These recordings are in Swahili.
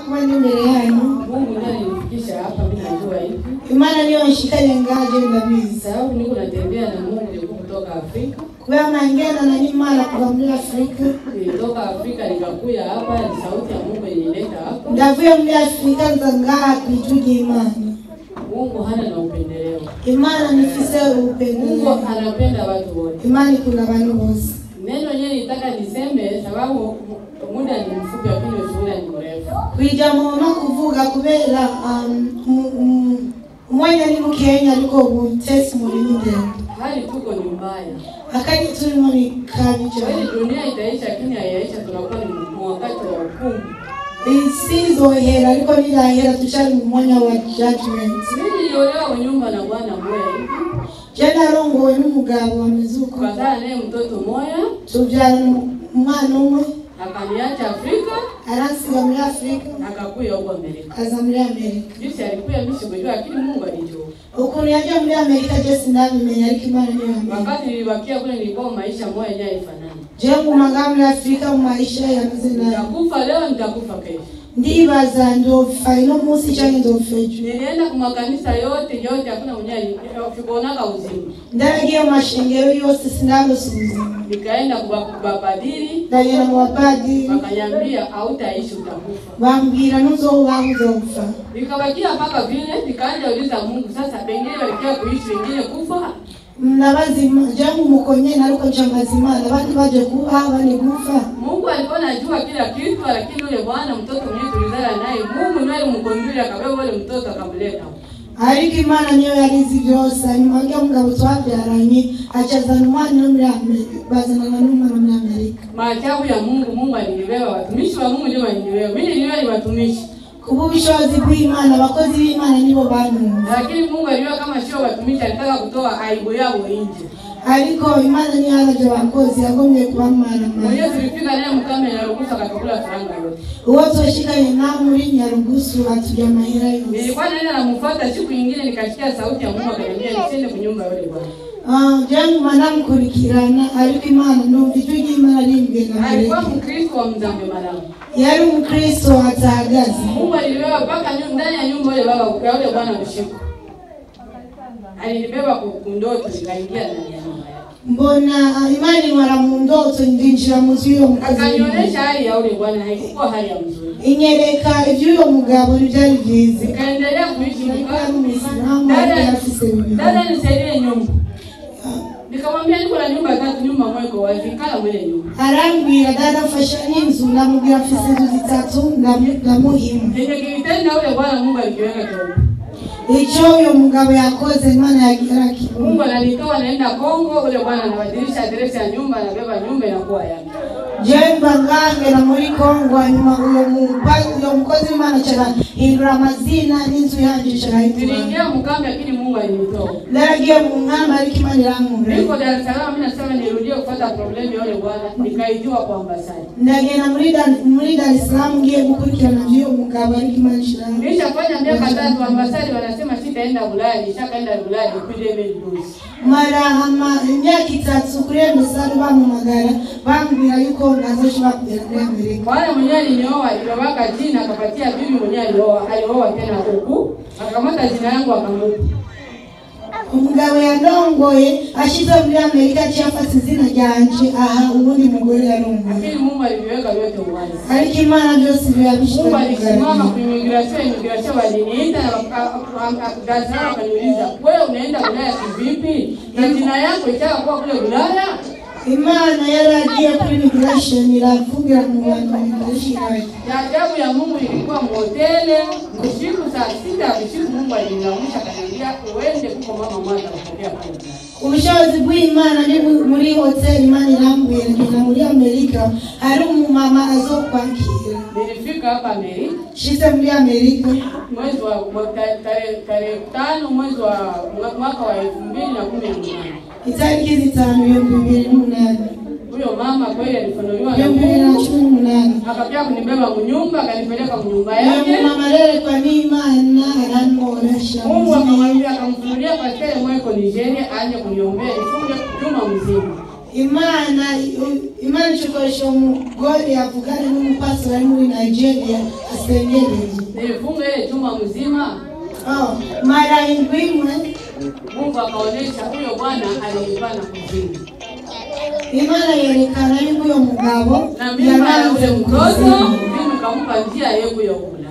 kuba ndi imbere yanyu Mungu ndiye alinifikisha hapa, mimi najua hivi. imana niyo nshikanye ngaje ndabizi Sababu niko natembea na Mungu nilikuwa kutoka Afrika. kubera mangenda na n'imana kuva muri afurika Nilitoka Afrika nikakuya hapa, ni sauti ya Mungu ilinileta hapa. ndavuye muri afurika nza ngaha ku ijwi ry'imana Mungu hana na upendeleo. imana nifise Mungu upendeleo anapenda watu wote. imana ikunda abantu bose Neno yenyewe nitaka niseme sababu muda ni mfupi, lakini ushuhuda ni mrefu. kwijamo no kuvuga kubera um, um, um, umwanya ni mukenya ariko ubutesi muri ni ndende Hali tuko ni mbaya. akanya turimo ni kabi Kweli cyane dunia itaisha, lakini haiyaisha, tunakuwa ni mu wakati wa hukumu. isi izohera ariko nirahera tucari mu mwanya wa judgment Mimi niliolewa kwa nyumba na bwana mmoja hivi, je narongowe n'umugabo wameze uko tukazaa naye mtoto mmoja, tubyara umwana umwe akaniacha Afrika, aransiga muri afurika akakuya huko Amerika. aza muri amerika Jinsi alikuya mimi sikujua, lakini Mungu alijua. ukuntu yagiye muri amerika je sinabimenya ariko imana niyo yamenye Wakati nilibakia kule, nilikuwa maisha moja yenyewe haifanani. je nguma ngaha muri afurika mu maisha yameze nabi Nitakufa leo, nitakufa kesho. ndibaza ndopfa ino munsi canke ndopfa ejo Nilienda kwa makanisa yote yote, hakuna mwenye sikuonaka uzima. ndaragiye mu mashengero yose sinarose ubuzima Nikaenda kwa kubapadiri, ndagenda mu bapadiri wakanyambia hautaishi, utakufa. bambwira nuzobaho uzopfa Nikabakia mpaka vile, nikaanza uliza Mungu, sasa pengine walikia kuishi, wengine kufa. nabazima jangu umukonye naruko ncambaza imana abandi baje kuba abandi gupfa Mungu alikuwa anajua kila kitu, lakini yule bwana mtoto mwenyewe tulizala naye, Mungu ndiye alimkonduli akabeba yule mtoto akamleta. ariko imana niyo yarizi byose hanyuma ujya mugabo twabyaranye acazana umwana no muri amerika bazanana n'umwana muri amerika Maajabu ya Mungu, Mungu alinibeba, watumishi wa Mungu ndio walinibeba. Mimi niliwa ni watumishi, kuba ubushobozi bw'imana abakozi b'imana nibo banunze lakini Mungu alijua kama sio watumishi, alitaka kutoa aibu yao nje. ariko imana niyo yaraje abakozi yagomye kubamara Mwenyewe tulifika naye mkame na ruhusa akakula faranga yote. uwo twoshikanye nawe muri nyarugusu atujya amahera yose Nilikuwa naenda namfuata, siku nyingine nikasikia sauti ya Mungu akaniambia nisiende kunyumba yule bwana. Ah, janguma ndamukurikirana ariko imana ndumva ijwi ry'imana rimbwira Alikuwa mbere Mkristo wa Mzambe Malamu. yari umukristo atahagaze Mungu alibeba mpaka nyu- ndani ya nyumba yule baba ya yule bwana mshiko. Alinibeba ku- kundoto nikaingia ndani ya nyumba yake. mbona ah, imana inwara mu ndoto ndinjira mu nzu y'uwo mukozi w'Imana. Akanionyesha hali ya yule bwana haikuwa hali ya mzuri. inyereka iby'uyo mugabo ntibyari byiza Nikaendelea kuishi ariko nika yari umuyisilamu ariko dada, yarafise bibiri dada nisaidie nyumba. Nikamwambia niko na nyumba tatu, nyumba moja iko wazi, kala mwele nyumba. arambwira dada afasha n'inzu ndamubwira afise inzu zitatu ndamu- ndamuhima Yenye kilitenda yule bwana Mungu alikiweka chombo. icyo uyo mugabo yakoze imana yagira kibona Mungu ananitoa naenda Kongo, ule bwana anabadilisha adresi ya nyumba, anabeba nyumba inakuwa yake. jemba ngangera muri kongo hanyuma uyo mupa- uyo mukozi w'imana carahindura amazina n'inzu yanje carahindura Niliingia mkambi, lakini Mungu alinitoa. naragiye mu nkamba ariko imana irankura Niko Dar es Salaam, mimi nasema nirudie kufuata problemu ya yule bwana, nikaijua kwa ambasadi. ndagenda muri Dar- muri dar es salaam ngiye gukurikirana vy'uyo mugabo ariko imana ishirahamwe Nilishafanya miaka tatu, ambasadi wanasema sitaenda Ulaya, nishakaenda Ulaya depuis 2012. mara ama imyaka itatu kuri emisari bampamagara bambwira yuko ntazoshobora kugera muri amerika Bwana mwenyewe alinioa, alibabaka jina akapatia bibi mwenyewe alioa, alioa tena huku, akamata jina yangu akamupa. umugabo yandongoye ashize muri amerika aciye afata izina ryanje aha ubundi mugore yarongoye Lakini Mungu aliviweka vyote uwazi. ariko imana byose Mungu birabishira alisimama kwa immigration, immigration waliniita na Dar es Salaam wakaniuliza, wewe unaenda Ulaya kivipi? Na jina yako itaka kuwa kule Ulaya? imana yaragiye kuri migration iravugira mu bantu migration Ya ajabu ya Mungu ilikuwa mhotele usiku saa sita usiku, Mungu aliniamsha akaniambia uende kuko mama mmoja anapokea kule. ubushobozi bw'imana ni bu- muri hoteli imana irambwira ngenda muri amerika hari umumama azokwakira Nilifika hapa Amerika shize muri amerika mwezi wa wa- ta- tarehe tarehe tano mwezi wa mwa- mwaka wa elfu mbili na kumi na munane. itariki zitanu ibihumbi bibiri n'umunani Huyo mama kweli alifunuliwa na ibihumbi bibiri na Mungu, cumi n'umunani akapiga kunibeba mnyumba, akanipeleka mnyumba uyu yake. mumama arerekwa n'imana aramworosha Mungu akamwambia, akamfunulia pastere mweko Nigeria aje kuniombea nifunge juma mzima. imana imana icokoresha umugore yavugana n'umupasiteri ari muri nigeria basengereye nilifunga ile juma mzima Oh, mara indwi imwe mungu akaonyesha huyo bwana alinipa na kuzimu imana yerekana yuko uyo mugabo na mimba ya ule yaranze mtoto kuzimu mimi kampa njia yekuyokula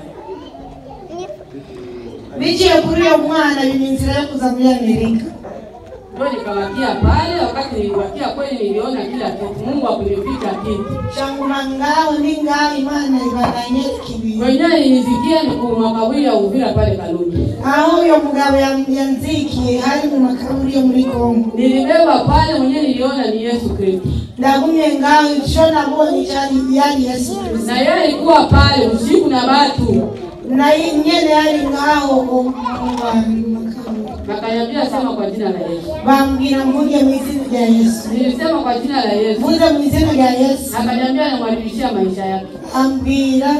biciye kuri uyo mwana bima inzira yo kuza muri amerika ndio nikawakia pale wakati niliwakia kweli niliona kila kitu mungu akunificha kitu shanguma ngaho ni ngaho imana ibananyereka ibintu wenyewe nilisikia ni kumakawili ya uvira pale kalungi aho uyo mugabo yam- yanzikiye hari mu makaburi yo muri kongo nilibeba pale mwenyewe niliona ni yesu kristo ndagumye ngaho ico nabonye cari yari yesu kristo na yeye alikuwa pale usiku na batu na yi- nyene yari ngaho o- mu bantu mu makaburi akaniambia sema kwa jina la yesu bambwira mvuge mu izina rya yesu nilisema kwa jina la yesu mvuze mu izina rya yesu akaniambia namwadilishia maisha yake ambwira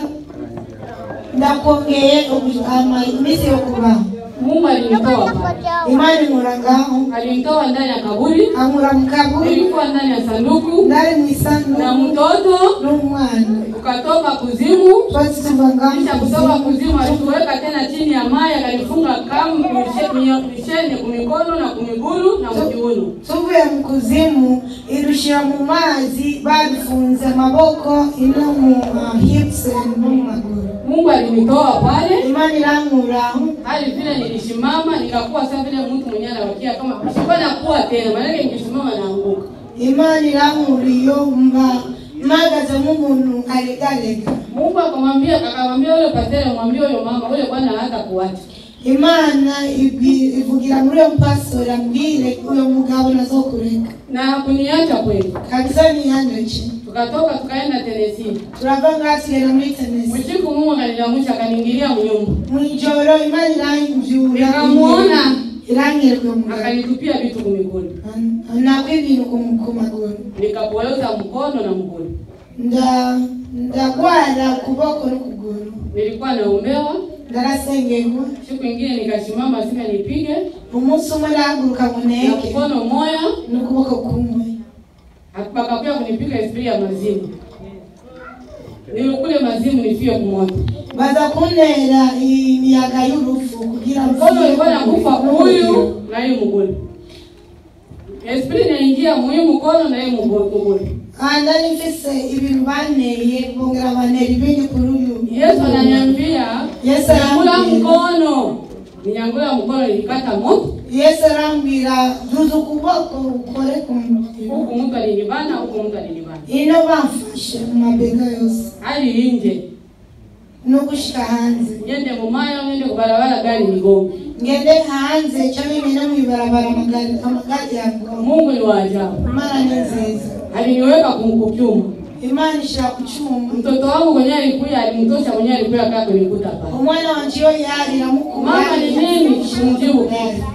ndakongeye ubu- ama- iminsi yo kubaho mungu alinitoa pale imana inkura ngaho alinitoa ndani ya kaburi ankura mu kaburi nilikuwa ndani ya sanduku ndari mu na isanduku mtoto n'umwana ukatoka kuzimu twasi tuva ngaho kisha kutoka kuzimu alituweka tena chini ya maji akanifunga kamu misheni kumikono na kumiguru na mkiuno tuvuye mu kuzimu irushira mu mazi babifunze amaboko ino mu uh, hips no mu maguru mungu alinitoa pale imana irankuraho hadi vile nilishimama nikakuwa saa vile mtu mwenyewe anawakia kama sikuwa nakuwa tena maanake nikisimama naanguka imana irankuriyo mba mpagaze nk'umuntu aregarega mungu akamwambia akamwambia yule pasere mwambie huyo mama ule bwana hata kuacha imana ibwi- ivugira muri uyo mupastori ambwire uyo mugabo nazokureka na hakuniacha kweli kabisa niyandoce tukatoka tukaenda tenesini turava ngaha tugenda muri tenesi usiku mungu akanilamusha akaniingilia mnyumba mwijoro imana iranjura Nikamuona. irangire kuyo mugabo akanitupia vitu kumiguni nako ibintu ku- ku maguru nikapoyoza mkono na mguu nda ndagwara ukuboko n'ukuguru nilikuwa naombewa ndarasengerwa siku ingine nikasimama sima nipige umunsi umwe ndahaguruka ngo na neke mkono moya n'ukuboko kumwe bakakuya kunipiga esprit ya mazimu nilikule mazimu nifie kumoto baza kuntera imiyaga y'urupfu kugira ngo mkono ulikuwa nakufa huyu na hii mguu esprit naingia muhimu mkono na hii mguu Ah, ndari mfise ibintu banteye bongera bantera ibindi kuri uyu yesu ananiambia Yesu nyangula arambwira. mkono ninyangula mkono nilikata moto yesu arambwira duza ukuboko ukore ku mutima huku mtu alinibana huku mtu alinibana ino bamfashe mu mabega yose hadi nje no gushika hanze nyende mumayo nyende kubarabara gari nigonge ngende hanze cyangwa ngende mw'ibarabara amagari amagari yangu mungu ni wa ajabu imana ni nziza aliniweka kumkukyuma imana ishira ku cyuma mtoto wangu mwenyewe alikuya alimtosha mwenyewe alikuya kaa kunikuta pale umwana wanje iyo yari iramukura Mama ni nini? Simjibu.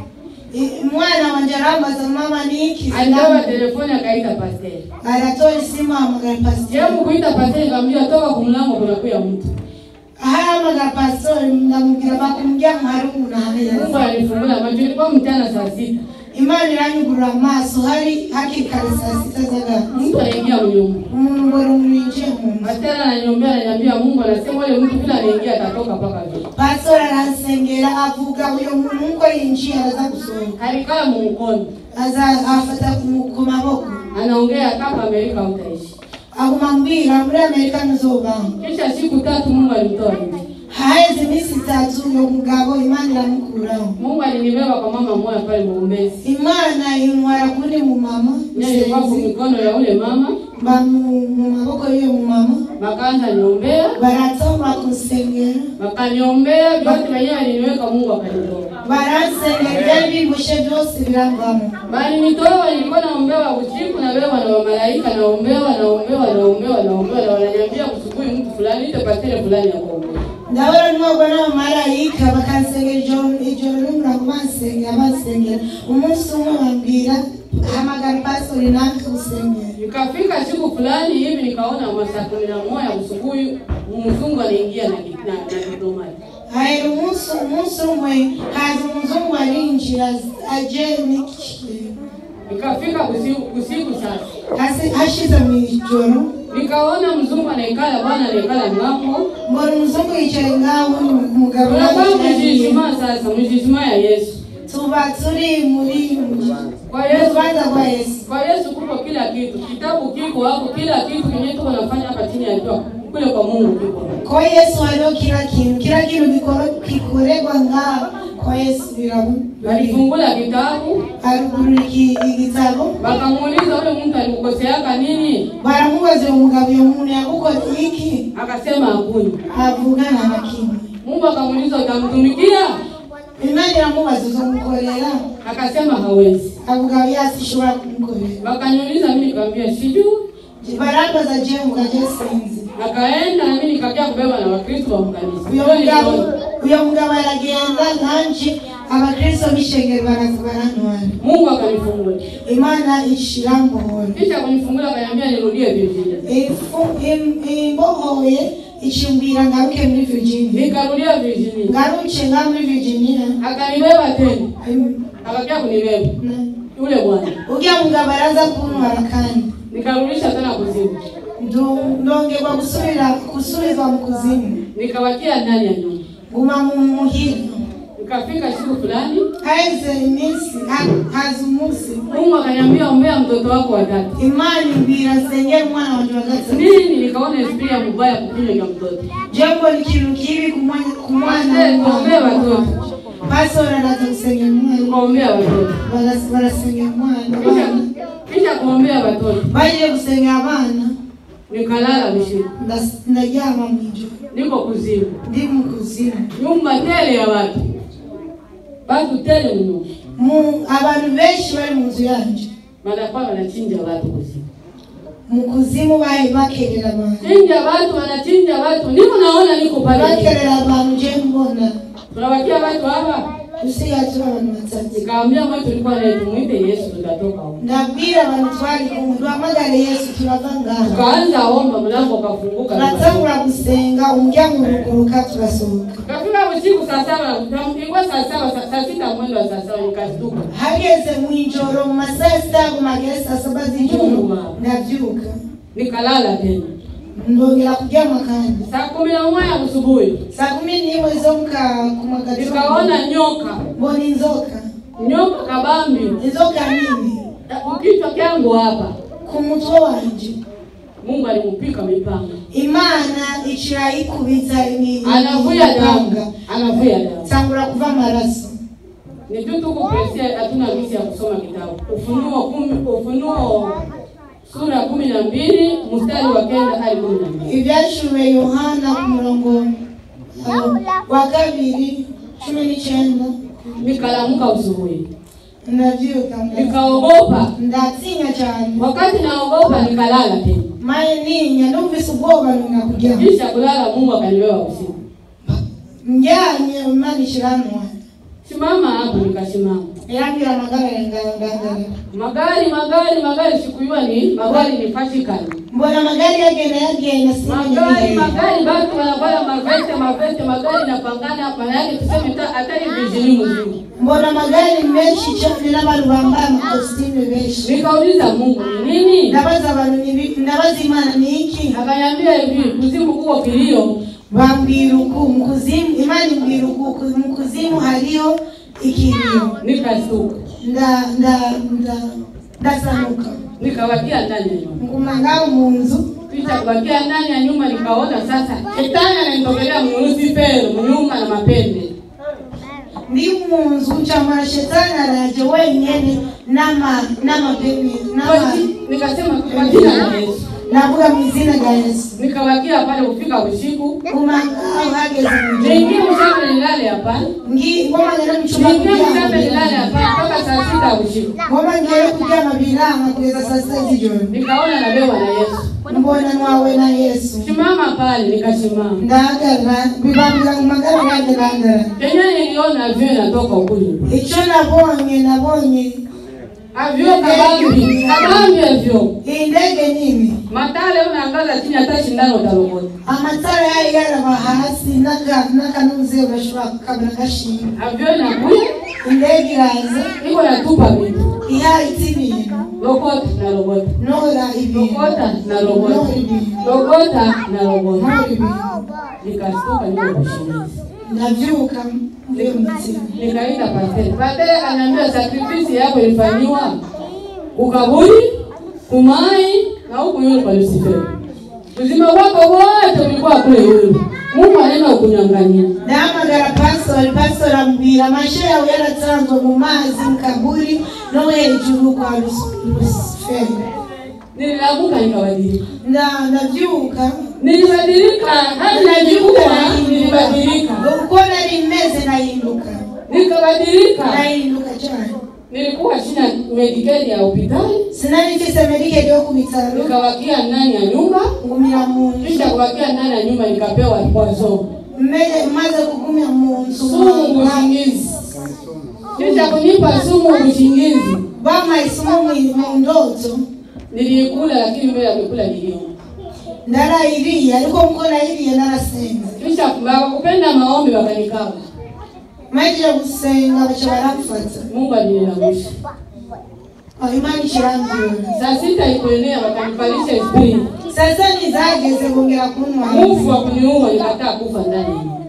umwana wanje arambaza mama ni iki alipewa telefoni akaita pasteri aratoa isimu ahamagara pasiteri jemu kuita pasteri kaambia toka kumlango kunakuya mtu ahamagara pasitori ndamubwira bakumuryango hari umuntu ahaheze mungu alifungula macho ilikuwa mchana saa sita imana iranyugurura amaso hari hakiri kare saa sita z'agati mtu anaingia mnyumba umuntu ngo rumwinjiye mu nzu pasteri ananiombea ananiambia mungu anasema ule mtu vile anaingia atatoka mpaka vile pasitori aransengera avuga uyo muntu uko yinjiye araza gusohoka alikaa mumukono aza afata ku ku maboko anaongea kama amerika utaishi aguma mbwira muri amerika ntuzobaho kisha siku tatu mungu alimtoa nje haheze iminsi itatu uyo mugabo imana iramukuraho mungu alinibeba kwa mama moya pale muumbezi imana intwara kuri mu mama nilikuwa kwa mikono ya ule mama ba mu mu maboko y'uyo mu mama bakaanza niombea baratoma kunsengera wakaniombea vyote wenyewe aliniweka mungu akanitoa baransengera ibyari bibushe byose biravamo balinitoa nilikuwa naombewa usiku nabewa na wamalaika naombewa naombewa naombewa naombewa na wananiambia kusubuhi mtu fulani ite pastere fulani ya kuombea ndabona mwogwa n'abamarayika bakansengera ijoro ijoro n'umurango bansengera bansengera umunsi umwe bambwira hamagara pastori natwe usengera ikafika siku fulani hivi nikaona masaa kumi na moja usubuhi mzungu anaingia na ki- na na diplomati hahera umunsi umunsi umwe haza umuzungu arinjira aje n'iki ikafika usiku, usiku sasa hasi hashize mu ijoro nikaona mzungu anaikala bwana anaikala ngambo mbona umuzungu yicaye ngaho umugabo tunakuwa yicaye mjijima sasa mjijima ya yesu tuba turi muri kwa yesu urubanza rwa yesu kwa yesu kuko kila kitu kitabu kiko hapo kila kitu kenye tuko nafanya hapa chini ya jua kule kwa mungu kiko kwa yesu hariho kila kintu kila kintu gikoro- gikorerwa ngaho kwa yesu birabu walifungula kitabu arugurura iki- igitabo wakamuuliza ule mtu alikukoseaka nini baramubaza uwo mugabo uyo muntu yagukoze iki akasema hakuna avugana na kimwe mungu akamuuliza utamtumikia imana iramubaza uzomukorera akasema hawezi avuga yasi ishobora kumukorera wakaniuliza mimi nikamwambia sijui barambaza je mugaje sinzi akaenda na mimi nikakia kubeba na wakristo wa mkanisa uyo Ndio mugabo niliona. uyo mugabo aragenda nanje abakristo b'ishengero baraza barantwara mungu akanifungula imana ishira mbohoro kisha kunifungula akaniambia nirudie virginia Ifu- im- imbohoye ichimbira ngaruke muri virginia nikarudia virginia ngaruke nga muri virginia akanibeba tena im- akakia kunibeba na- yule bwana urya mugabo araza kuntwara kandi nikarudisha tena kuzimu Ndu- ndongerwa gusubira gusubizwa mu kuzimu nikabakia ndani ya nyumba guma mu muhira nikafika siku fulani haheze iminsi ha- haza umunsi mungu akaniambia ombea mtoto wako watatu imana imbwira nsengera umwana wanje wa gatatu nini nikaona espia mubaya kukinywa cha mtoto jengo ni kintu kibi ku mwana- ku mwana Eh, tuombee watoto pasora araza gusengera umwana tukaombea watoto Baras- barasengera umwana kisha kisha kuombea watoto bagiye gusengera abana nikalala usiku ndas- ndaryama mu ijoro niko kuzimu ndi mu kuzimu nyumba tele ya watu watu tele mno Mu- abantu benshi bari mu nzu yanje wanakuwa wanachinja watu kuzimu mu kuzimu bahe bakerera abantu chinja watu wanachinja watu niko naona niko pale bakerera abantu je mbona tunawakia watu hapa dusigaye turi abantu batatu nikaambia mwe tulikuwa naye tumwite yesu tutatoka huko ndabwira abantu twari kumwe duhamagare yesu turava ngaha tukaanza omba mlango ukafunguka turatangura gusenga umuryango uruguruka turasohoka kafika usiku saa saba ilikuwa saa saba saa- saa sita mwendo wa saa saba nikastuka hageze mu ijoro mu masaa sita gumagere saa saba z'ijoro ndabyuka nikalala tena ndongera kuryama kandi saa kumi na moja asubuhi saa kumi n'imwe zo muka kumagatondo nikaona nyoka mbona inzoka nyoka kabambi inzoka nini kukichwa kyangu hapa ku mutwe wanje mungu alimupika mipanga imana icira ikubita imi- anavuya imipanga. damu anavuya damu tangura kuva amaraso ni tu tuko presia hatuna misi ya kusoma kitabu ufunuo kumi ufunuo sura kumi na mbili mstari wa kenda hadi kumi na mbili ibyashuwe yohana ku murongo uh, wa kabiri cumi n'icyenda nikalamuka usubuhi ndabyuka nda- nikaogopa ndatinya cyane wakati naogopa nikalala tena maye ninya ndumvise ubwoba nina kuryama kisha kulala mungu akanibeba usiku njyanye imana ishiranwa simama hapo nikasimama irambwira amagara yangangangarira magari magari magari sikujua ni magari ni fashikani mbona amagari yagenda yagenda magari simenya magari batu wanavaa maveste maveste magari napangana maana yake tuseme ta- hata ni vijini mzima mbona amagari menshi cyane n'abantu bambaye amakositimu benshi nikauliza mungu ni nini ndabaza abantu ni ibi- ndabaza imana ni iki akaniambia hivi kuzimu kuko kilio bambwira uku mu kuzimu imana imbwira uku ku- mu kuzimu hariyo ikiriyo nikasuka nda nda nda ndasanuka nikawakia ndani ya nyumba nguma ngaho mu nzu kisha kuwakia ndani ya nyumba nikaona sasa shetani ananitokelea mlusifero mnyumba na mapembe ndi mu nzu ncamara shetani araje wenyene n'ama n'amapemi Kwa n'ama ji- nikasema kwa jina la yesu navuga mu izina rya yesu nikawakia pale kufika usiku nguma ngaho hageze mu niingie gihe mshambe nilale hapa ngi ngoma ngera mu cyumba niingie mshambe nilale kuryama hapa mpaka saa sita usiku ngoma ngera kuryama biranga kugeza saa sita z'ijoro nikaona nabewa na yesu mbona nwawe na yesu simama pale nikasimama ndahagarara bibambira mu magara yanjye ndahagarara kenye niliona vile natoka ukuli icyo nabonye nabonye avyo kabambi kabambi avyo iyi ndege nini matale unaangaza chini hata shindano utarogota amatara yayo yaraba hasi n'aka- n'akanuze urashobora kukabona gashinga avyo inakuya indege iraza iko natupa vitu ihahitse ibintu lokota na rogota nora ibintu lokota na nora rogota ibintu lokota na rogota nora ibintu nikastuka niko kushimizi ndabyuka mvuye mu mutima nikaita pastere pastere akaniambia sakrifisi yako ilifanyiwa kukaburi kumai na huku yule kwa Lucifer uzima wako wote ulikuwa kule yule Mungu anaenda kukunyang'anyia ndahamagara pastori pastori ambwira amashe yawe yaratanzwe mu mazi mu kaburi no hejuru kwa Lus- lusiferi nililamuka nikabadilika Nda- ndabyuka nilibadilika hadi najikuta nilibadilika uko nari meze nahinduka nikabadilika nahinduka cyane nilikuwa sina medikali ya hospitali sinari mfise medike ryo ku bitaro nikawakia ndani ya nyumba ngumira mu nzu kisha kuwakia ndani ya nyumba nikapewa poison Meze- maze kugumya mu nzu sumu usingizi kisha kunipa sumu usingizi bamaye isomo mu- mu ndoto nilikula lakini mbele ya kukula niliona ndarayiriye ariko muko nayiriye narasenze kisha wakupenda maombi wakanikaba maze gusenga baca baramfata mungu alinilangusha aho imana ikirambura saa sita ikuenea wakanivalisha esprit sasa nizageze bongera kuntwara mufu wa kuniua nikataa kufa ndani ya nyumba.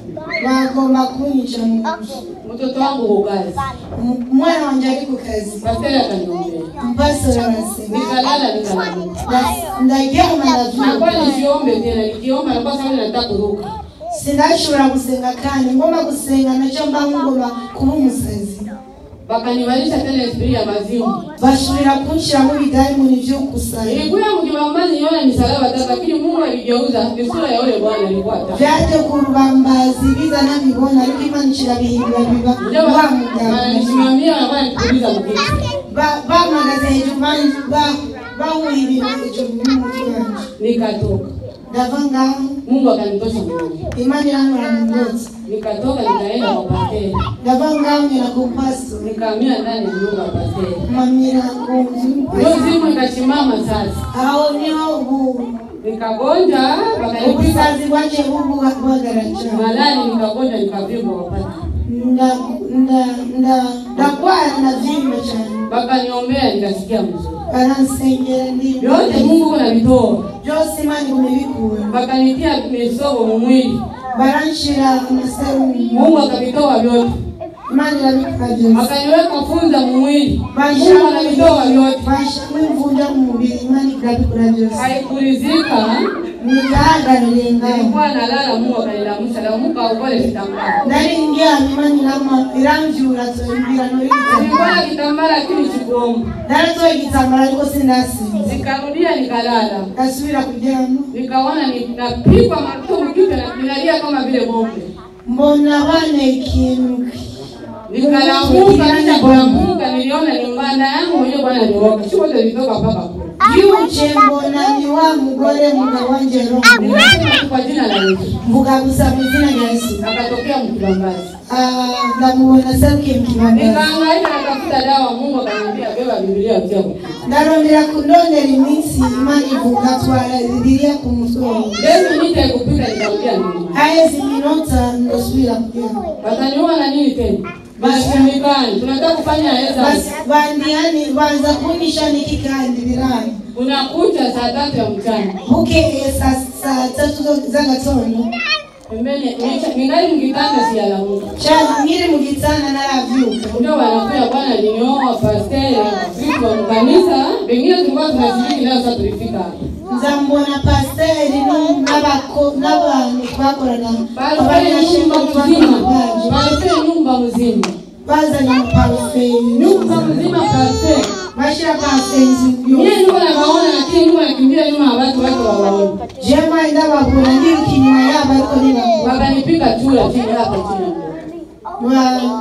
bagomba kunyica mu nzu mtoto wangu ukazi Mu- umwana wanje ari ku kazi pasteri akaniombea mpastori arasenga nikalala nikalamuka Nda- ndaryama nakuwa ndavyuka nisiombe tena nikiomba nakuwa sababu nataka kuruka sindashobora gusenga kandi ngomba gusenga nacyo mba ngomba kuba umusazi wakanivalisha tena esprit ya mazimu bashobora kunshiramo ibidayimoni vyo kusaya ilikuya mkibambazi niona misalaba tatu lakini mungu aligeuza ni sura ya ule bwana alikuwa tatu vyaje ku rubambazi biza nabibona ariko imana ikirabihindura biba ndio wa muganga ananisimamia nakuwa nikituliza mkiti Ba- bamagaze hejuru ban- ba- bahuye ibintu hejuru y'umutwe wanje nikatoka ndava ngaho mungu akanitosha mmoja imana irankora mu ndotsi nikatoka nikaenda kwa pasteri ndava ngaho ngera ku mpaso nikaamia ndani ya nyumba ya pasteri mamira ku nzu ndio simu ikasimama sasa aho niho ubu nikagonja wakanipiga ubusazi bwaje bubuhagara cyane malali nikagonja nikavimba wapata Nda- nda- nda- ndagwara ndavimba cyane wakaniombea nikasikia mzuri baransengera ndi vyote mungu kuna vitoa byose imana igumibikura wakanitia misogo mumwili baranshira amaserumu mungu akavitoa vyote imana irabikora byose akaniweka funza mumwili mungu banshiramo anavitoa vyote banshiramo imvunja mu mubiri imana irabikora byose haikurizika ntigahagarariye ngaho nilikuwa nalala mungu akanilamusha lamuka ukole kitambara nari ndyamye imana irama iramvyura toimbira nilikuwa noigitambara na kitambara lakini sikuomba naratoye igitambara ariko sindasinze nikarudia nikalala ndasubira kuryama nikaona ni- napigwa matumu kichwa na ninalia kama vile bombe mbona bane ikintu nikalamuka kisha kulamuka niliona ni mbanda yangu mwenyewe bwana alioka sikote litoka mpaka kule byuce mbona ni wa mugore mugabo wanje roho Nikasema kwa jina la Yesu mvuga gusa mu izina rya yesu akatokea mkibambazi Ah, ndamubona saruke mukibambazi nikaangaika natafuta dawa mungu akaniambia beba bibilia utia kwa ndarondera kundondera iminsi imana ivuga twara bibiliya ku mutwe wawe yesu nite kupika nikamwambia nini haheze iminota ndasubira kuryama wataniua na nini tena bashimikani tunataka kufanya heza basi bandiani banza kunyisha niki kandi birani unakuja saa tatu ya mchana bukeye saa saa tatu zo- z'agatondo pembeni nicha- ningali mkitanda siyalamuka cyane nkiri mu gitanda naravyuka ndio wanakuya bwana ninioa pasteri vitu wa mkanisa pengine tulikuwa tunashiriki leo sasa tulifika hapa nza mbona pasiteri nu- n'abako- n'abantu twakorana Parfait nyumba abanyashimwe mzima baje Parfait nyumba mzima bazanye amaparufe nyumba mzima parfait bashira parufe mie niko nawaona lakini niko nakimbia nyuma ya watu wake wawaone jema ndababura ndiruka inyuma yabo ariko ntibabura wakanipika chura chini hapa chini ya mguu.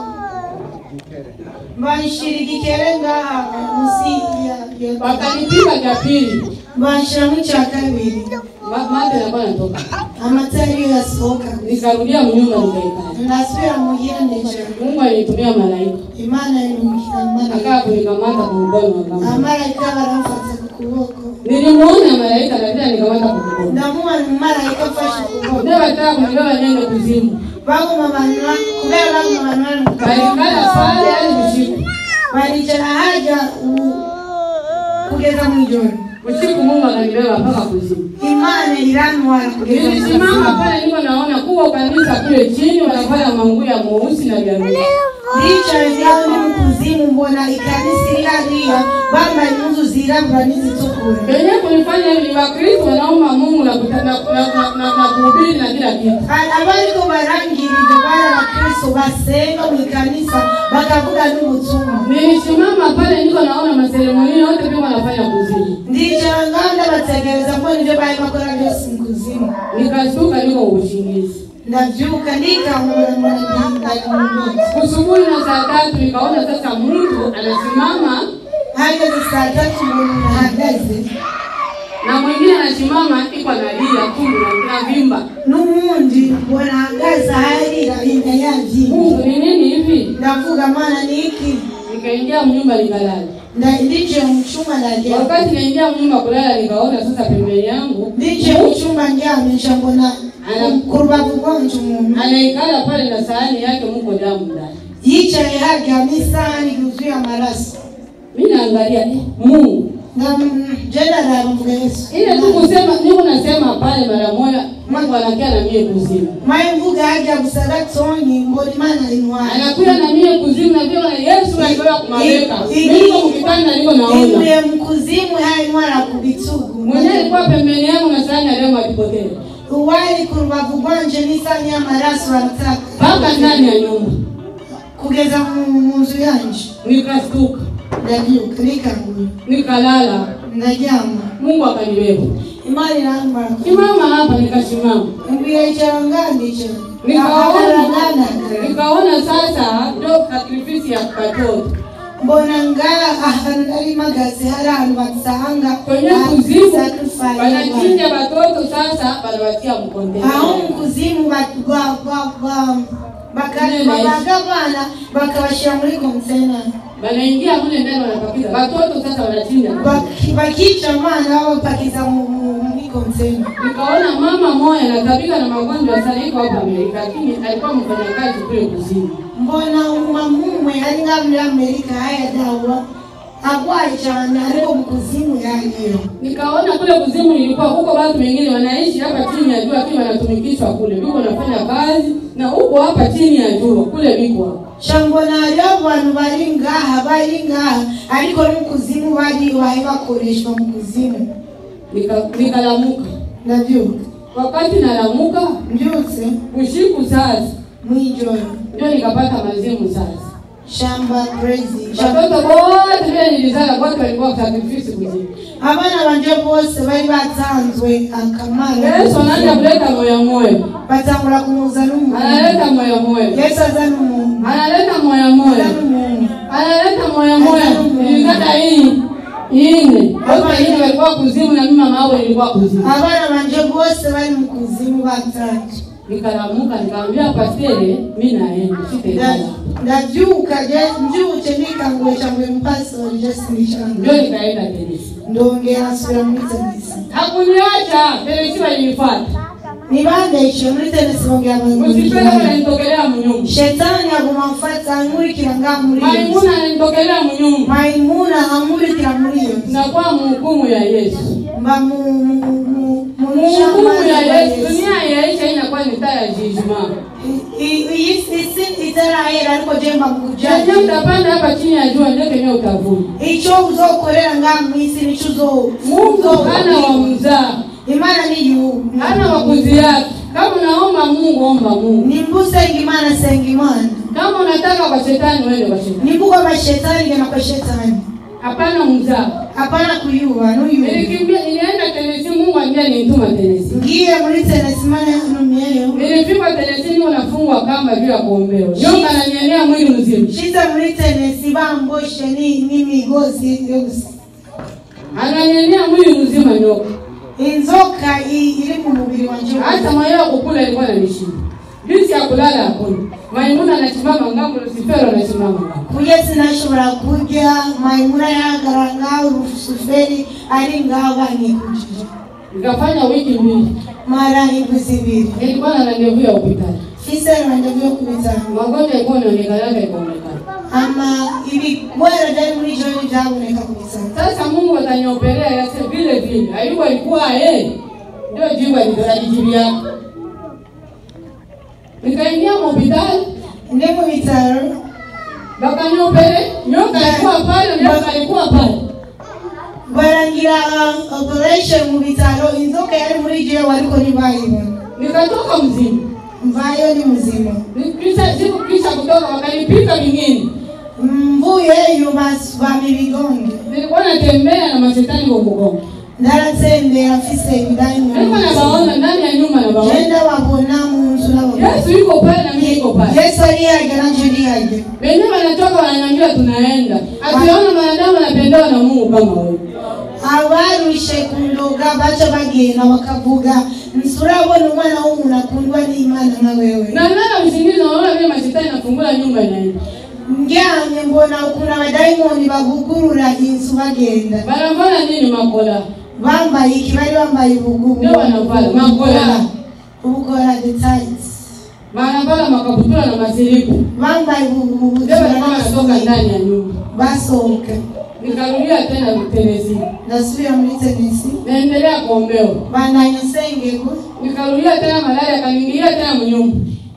banshira igikere ngaha munsi ya- ya wakanipika cha pili banshiramo icya kabiri Ma- mate yanakuwa natoka. amata ariyo yasohoka Nikarudia mnyumba nikaikala. ndasubira muhira ndejera Mungu alinitumia malaika imana irumukira akaa marayika kunikamata kwa mkono wa kama. amarayika baramfata ku kuboko Nilimuona malaika na vile nikamata kwa mkono. ndamubona umumarayika afashe ukuboko Ndio wataka kunibeba niende kuzimu. baguma abantu ba- kubera baguma abantu bari mu Balikala pale hadi usiku. baricara haja u- kugeza mu ijoro Usiku Mungu akanibeba mpaka kuzimu. imana irantwara kugeza mu Nilisimama ijoro pale niko naona kuwa kanisa kule chini wanafanya manguo ya mweusi na vya bluu. ndicaye ngaho ni mu kuzimu mbona ikanisa iri hariya bambaye impuzu zirabura n'izitukura Kenye kunifanya hivi ni Wakristo wanaomba Mungu na kuta- na na na- na- na kuhubiri na kila kitu. abariko barangirije bari abakristo basenga mu ikanisa bakavuga n'ubutumwa Nilisimama pale niko naona maseremoni yote pia wanafanya kuzimu. ndicara ngaho ndabategereza ko nivyo bari bakora byose mu kuzimu Nikashtuka niko ubushingizi. ndavyuka ndikangura mbona mu ndoto Usubuhi na saa tatu nikaona sasa mtu anasimama hageze saa tatu mbona nahagaze na mwingine anasimama iko analia tumbo na na vimba. n'uwundi mbona ahagaze aharira inda yavyimba Mungu ni nini hivi? ndavuga mana ni iki Nikaingia mnyumba nikalala. Nda- ndicaye mu cumba ndaryama Wakati naingia mnyumba kulala nikaona sasa pembeni yangu ndicaye mu cumba ndyamisha mbona Ana- ku rubavu rwanje umuntu anaikala pale na sahani yake muko damu ndani. yicaye haryamye isahani yuzuye amaraso Mimi naangalia eh, Mungu. je ndaraba mvuga yesu Ile tu kusema niko nasema pale mara moja Mungu anakia na mie kuzimu. maye mvuga harya gusa gatonyi mbona imana intwara Anakuja na mie kuzimu na vile na Yesu alikuwa kumaweka. I- Mimi niko mkitanda niko naona. ivuye mu kuzimu haya intwara ku bitugu Mwenyewe alikuwa pembeni yangu na sahani ya leo akipotea. uwari ku rubavu rwanje n'isahani y'amaraso barataka Mpaka ndani ya nyumba. kugeza mu mu nzu yanje Nikastuka. ndabyuka nikangura Nikalala. ndaryama Mungu akanibeba. imana irantwara Simama hapa nikasimama. mbwira icara ngandicara Nikaona nikaona sasa ndio sacrifice ya katoto. mbona ngaha ahantu nari mpagaze hari ahantu basanga Kwenye ah, kuzimu sacrifice wanachinja watoto sasa wanawatia mkondeni. aho mu kuzimu ba- ba- ba- ba- baka- Nene. babaga abana bakabashyira muri kontena Wanaingia mle ndani wanapakiza. Watoto sasa wanachinja. Baki- bakica abana babapakiza mu- mu- muri kontena Nikaona mama moja anatabika na magonjwa sana iko hapa Amerika lakini alikuwa mfanyakazi kule kuzimu. mbona umumama umwe ari ngaha muri amerika hayadawa agwaye cyane ariko mu kuzimu yariyo Nikaona kule kuzimu nilikuwa huko watu wengine wanaishi hapa chini ya jua lakini wanatumikishwa kule. Biko wanafanya kazi na huko hapa chini ya jua kule biko hapa. shambona hariho abantu bari ngaha bari ngaha ariko no mu kuzimu bari bahe bakoreshwa mu kuzimu Nika- Nikalamuka. ndabyuka Wakati nalamuka mbyutse usiku sasa mwijoro ndio nikapata mazimu sasa. shamba crazy Watoto wote vile nilizala wote walikuwa sacrifice kuzimu. abana banje bose bari batanzwe akamaro Yesu anaanza kuleta moyo moyo. batangura kumuzana umuntu Analeta moyo moyo. yesu azana umuntu Analeta moyo moyo. azana umuntu Analeta moyo moyo. Nilizata hii. Ine. Wote hii walikuwa kuzimu na mimi mama wao nilikuwa kuzimu. abana banje bose bari mu kuzimu batanzwe Nikalamuka nikamwambia pastere mimi naenda sitaenda. Nda- ndabyuka je mbyutse nikanguye cyangwa umupastori je sinishanga Ndio nikaenda tenisi. ndongera nsubira muri tenisi Hakuniacha, tenisi walinifuata. nibandeshe muri tenisi bongera Usipende bankurikirana wananitokelea mnyumba. shetani aguma amfata ankurikira ngaha muri iyo nzu Maimuna ananitokelea mnyumba. mayimuna ankurikira muri iyo nzu Nakuwa mhukumu ya Yesu. mba mu mu mu mu Mhukumu ya shamba Yesu. Yesu. Dunia yaisha inakuwa ni taa ya judgment. I- i- iyi isi itarahera ariko je mba mu Chenye kujaji utapanda hapa chini ya jua ndio kenye utavuna. icyo uzokorera ngaha mu isi nicyo uzo Mungu hana wa mzaa, imana ni yubu hana wakuzi yake. Kama unaomba Mungu, omba Mungu. nimba usenga imana senga imana Kama unataka kwa shetani, uende kwa shetani. nimba ugomba shetani gana kwa shetani Hapana mzaa. hapana kuyuba nuyuba Nilikimbia, nilienda Tennessee, Mungu ambia nituma Tennessee. ngiye muri tenesi imana yantumiyeyo Nilifika Tennessee, niko nafungwa kamba bila kuombewa. Nyoka ananienea mwili mzima. shize muri tenesi bamboshe ni- n'imigozi yo gusa Ananienea mwili mzima nyoka. inzoka i- iri mu mubiri wanje hata mwenyewe kukula ilikuwa inanishinda jinsi ya kulala hakuna maimuna anasimama ngambo lusifero anasimama ngambo kurya sinashobora kurya mayimuna yahagarara ngaho urusuferi ari ngaho banikujije nikafanya wiki mbili mara indwi zibiri nilikuwa na randevu ya hospitali fise randevu yo ku bitaro magonjwa ilikuwa inaonekana ikaonekana ama ibigwara byari muri joni byaboneka ku bitaro sasa mungu atanioperea yase vile vile ayubu alikuwa yeye ndio jibu alijibia nikaingia hospitali ndi mu bitaro wakaniopere nyoka alikuwa pale nyoka alikuwa pale barangira uh, operation mu bitaro inzoka yari muri jewe ariko ntibayibona nikatoka mzima mvayo ni muzima Ni- kisha siku kisha kutoka wakanipika vingine mvuyeyo bas- bama ibigonge nilikuwa natembea na mashetani kwa mgongo ndaratembera mfise nilikuwa ibidayimoni nabaona ndani ya nyumba nabaona genda wabona mu nzu n'abagore yesu yuko pale na mimi yuko pale yesu ariyarya nanje ndiyarya wenyewe wanatoka wananiambia tunaenda akiona mwanadamu anapendewa na mungu kama wewe abarushe kundoga baca bagenda bakavuga nsurabona umwana w'umuntu akundwa n'imana nka wewe na nana usingizi naona vile mashetani nafungula nyumba inaenda ndyamye mbona ukuntu abadayimoni bagugurura inzu bagenda wanavana nini makola bambaye iki bari bambaye ubugubu Ndio wanavala, makola. ubukora details wanavala makaputula na masilipu bambaye ubugubu ndio walikuwa wanatoka ndani ya nyumba basohoka nikarudia tena tenesi ndasubira muri tenisi naendelea kuombewa bandanya sengerwa nikarudia tena malaria akaniingilia tena mnyumba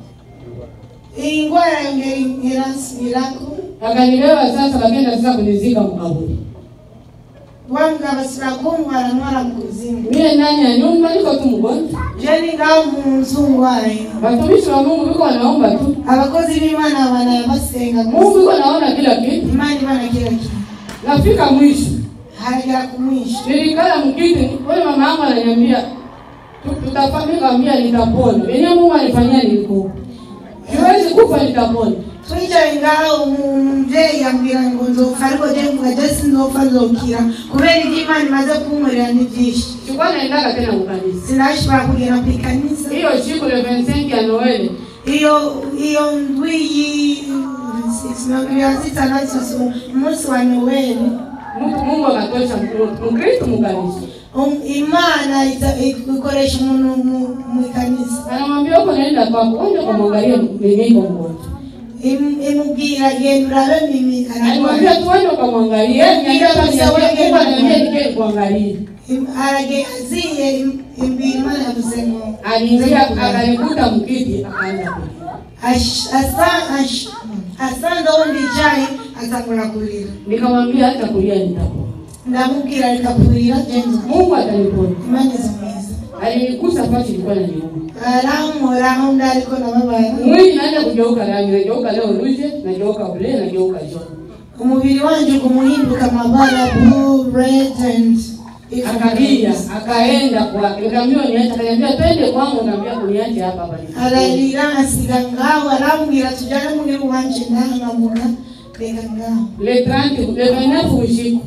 iyi ndwara yongera irasubirako akanibeba sasa bakenda sasa kunizika mkaburi bambwa basubira kuntwara ntwara mu kuzimu mie ndani ya nyumba niko tu mgonjwa je ni ngaho mu nzu ndwaye watumishi wa mungu biko wanaomba tu abakozi b'imana banabasenga mungu iko naona kila kitu imana ibana kila kitu nafika mwisho haragera ku mwisho nilikala mkiti ule mama yangu ananiambia tu- tutafanyika ambia nitapona wenyewe mungu alifanyia nilikufa siwezi kufa nitapona twicaye ngaho umubyeyi yambwira ngo nzopfa ariko je mvuga je sinzopfa nzokira kubera ibyo imana imaze kunkorera ni byinshi sikuwa naendaka tena mkanisa sinashobora kugera ku ikanisa hiyo siku le 25 ya noeli iyo iyo ndwi yi mirongo ibiri na zitandatu umunsi wa noweli Mungu Mungu akatosha Mkristo- mkristo mkanisa Um- imana ita- ikoresha umuntu mu- mu ikanisa anamwambia huko naenda kwako uende kumwangalia mwenyeiko mgonjwa Im- imubwira genda urabe mimi alimwambia ararwaye tuende ukamwangalie niambia kama niambia Mungu ananiambia nikae kuangalia Im- arage aziye im- imbwira imana yavuze ngo aliingia akanikuta mkiti akaanza kulia Ash- asa- ash- asanze aho ndicaye atangura kurira nikamwambia hata kulia nitapona ndamubwira reka kurira genza Mungu atanipona imana izo mwiza alinigusa pachi ilikuwa naniuma arankora aho ndi ariko nababara mwili naanza kugeuka rangi nageuka leo ruje nageuka blue nageuka jaune umubiri wanje kumuhinduka amabara blue red and akalia akaenda kwake nikamwambia niache akaniambia twende kwangu naambia kuniache hapa hapa ararira asiga ngaho arambwira tujyane muri wanje ndahangamuka reka ngaho le 30 le 29 usiku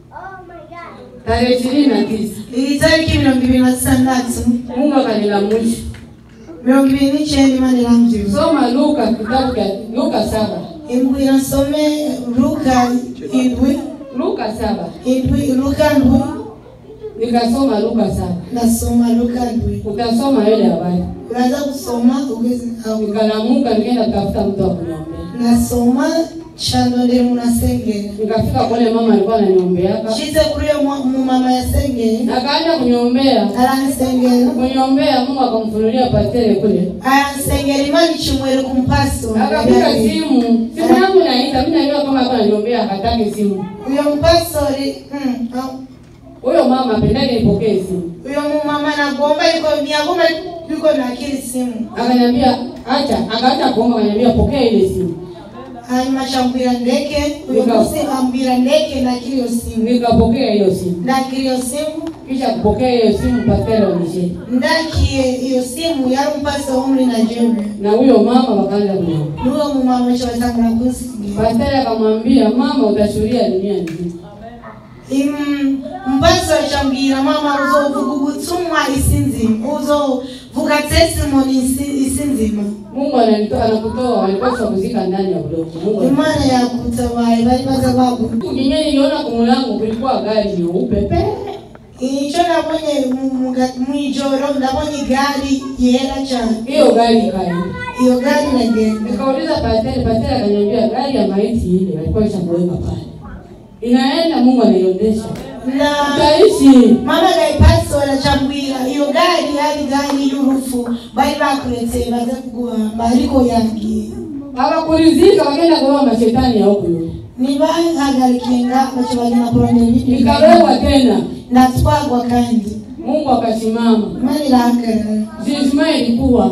tarehe ishirini na tisa iri tariki mirongo ibiri na zitandatu Mungu akanilamusha mirongo ibiri n'icyenda imana irambwira soma Luka kitabu cha Luka saba imbwira nsome luka indwi Luka saba indwi luka ndwi nikasoma Luka saba ndasoma luka ndwi utasoma ile habari uraza gusoma ugeze aho nikalamuka nikaenda kutafuta mtu wa kuniombea ndasoma chandondera munasengera nikafika kule mama alikuwa ananiombeaka shize kuri uyo mu- mumama yasengeye akaanza kuniombea aransengera kuniombea Mungu akamfunulia pastere kule aransengera imana icumwere ku mpasitoro akapiga simu simu yangu naita mimi najua kama alikuwa ananiombea akataki simu uyo mpastori mm, au- huyo mama apendake nipokee simu uyo mumama nagomba yuko ntiyagomba yuko nakiri simu akaniambia acha akaacha kuomba akaniambia pokea ile simu hanyuma acambwira ndeke uyo Nika- munsi ambwira ndeke nakiri iyo simu nikapokea hiyo simu ndakira iyo simu kisha kupokea hiyo simu pastere wanishe ndakiye iyo simu yari umupasitoro wo muri nigeria na huyo mama wakaanza kuniombea n'uwo mumama aca batangura kunsigira pastere akamwambia mama utashuhudia dunia nzima Im- mpaso acambwira mama uzovuga ubutumwa isi nzima uzovuga testimony isi isi nzima Mungu ananitoa anakutoa, walipaswa kuzika ndani ya udongo. Mungu ananitoa. imana yakutabaye bari baza bagu Kinye niliona kwa mlango kulikuwa gari nyeupe pe. icyo nabonye mu- mu ga- mw'ijoro ndabonye igari yera cyane Hiyo gari ikaenda. iyo gari iragenda Nikauliza pastori, pastori akaniambia gari ya maiti ile walikuwa washamuweka pale. Inaenda Mungu anaiondesha. na Utaishi. mama gayipastora acambwira iyo gari yari gari y'urupfu bari bakuretse baza kuguhamba ariko yagiye Hawakuridhika wakaenda kuoa mashetani ya huko yule. ntibahagarikiye nga baca bagenda kurondera ibindi Nikawekwa tena. ndatwagwa kandi Mungu akasimama. imana irahagarara Judgment ilikuwa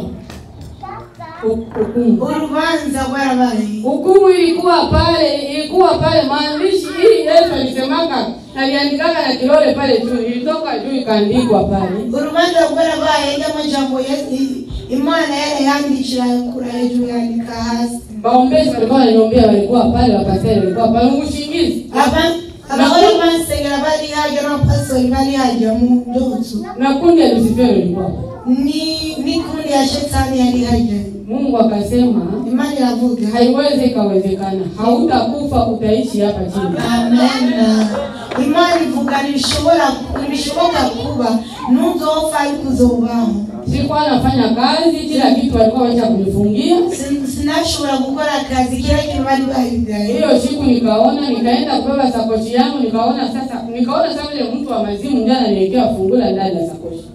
hukumu. urubanza rwarabaye Hukumu ilikuwa pale, ilikuwa pale maandishi hii Yesu alisemaka aliandikaka na kilole pale juu, ilitoka juu ikaandikwa pale. urubanza rwarabaye ry'amajambo Yesu- imana yarayandikira kura hejuru yandika hasi Waombezi walikuwa wananiombea, walikuwa pale, wakasema walikuwa pale, ushingizi Aba- abagore bansengera bari hajya n'abapastori bari hajya mu ndoto na kundi ya Lusifero ilikuwa pale. ni n'ikundi ya shetani yari hajya Mungu akasema imana iravuga haiwezi ikawezekana, hautakufa utaishi hapa chini. amen imana ivuga ntibishobora ntibishoboka kuba ntuzopfa ariko uzobaho Sikuwa nafanya kazi, kila kitu walikuwa wacha kunifungia. Sin- sinashobora gukora akazi kila kintu bari bahigaye Hiyo siku nikaona, nikaenda kubeba sakoshi yangu, nikaona sasa, nikaona sasa vile mtu wa mazimu ndiye ananiwekea fungula ndani ya sakoshi.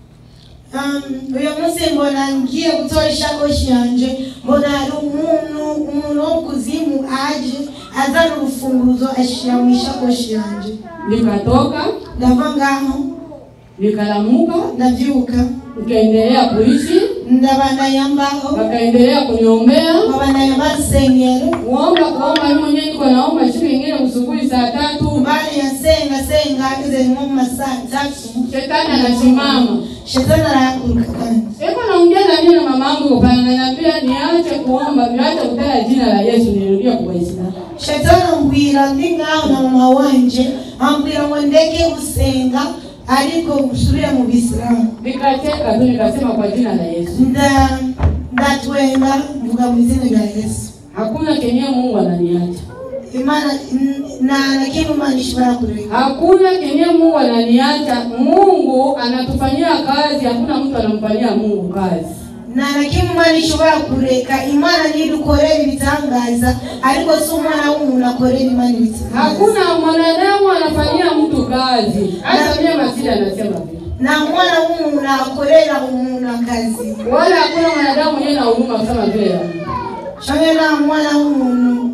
Um, uyu munsi mbona ngiye gutora ishakoshi yanje mbona hari umuntu umuntu wo kuzimu aje azana urufunguzo ashira mu ishakoshi yanje Nikatoka, ndava ngaho nikalamuka, ndavyuka nikaendelea kuishi, ndabandanya mbaho wakaendelea kuniombea babandanya bansengera kuomba kuomba. Mimi mwenyewe niko naomba siku nyingine usubuhi saa tatu, mbali yasenga senga ageze nko mu masaa tatu shetani anasimama shetani arahaguruka kandi Eko naongea na mimi na mama yangu kwa pale, ananiambia niache kuomba, niache kutaja jina la Yesu, nirudie kwa Waislamu. shetani ambwira ndi ngaho na mama wanje ambwira ngo ndeke gusenga ariko usubire mu bisilamu Nikacheka tu nikasema kwa jina la Yesu. nda ndatwenga mvuga mu izina rya yesu Hakuna kenye Mungu ananiacha. imana n- na na kintu imana ishobora kureka Hakuna kenye Mungu ananiacha. Mungu anatufanyia kazi, hakuna mtu anamfanyia Mungu kazi. na na kintu imana ishobora kureka imana ntidukorera ibitangaza ariko si umwana w'umuntu akorera imana ibitangaza Hakuna mwanadamu anafanyia mtu kazi. Hata mimi Masidi anasema vile. na mwana w'umuntu akorera umuntu akazi Wala hakuna mwanadamu mwenye na huruma kama vile ya Mungu. canke nta mwana w'umuntu